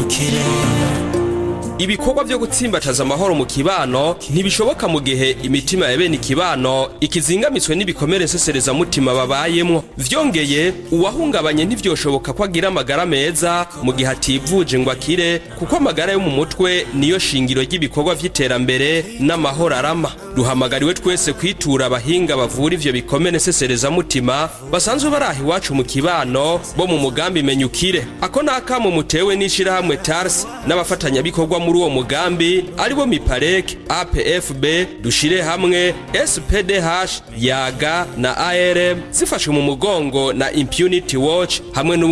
menyukire ibikorwa byo gutsimbataza amahoro mu kibano ntibishoboka mu gihe imitima ya bene ikibano ikizingamitswe n'ibikomere nseserezamutima babayemwo vyongeye uwahungabanye ntivyoshoboka ko agira amagara meza mu gihe ativuje ngo akire kuko amagara yo mu mutwe niyo shingiro ry'ibikorwa vy'iterambere n'amahoro arama duhamagariwe twese kwitura abahinga bavura ivyo bikomere nseserezamutima basanzwe baraha iwacu mu kibano bo mu mugambi menyukire ako ni akamo mutewe n'ishirahamwe tars n'abafatanyabikorwa muri uwo mugambi aribo miparek apfb dushire hamwe spdh yaga na arm zifashwe mu mugongo na impunity watch hamwe n'u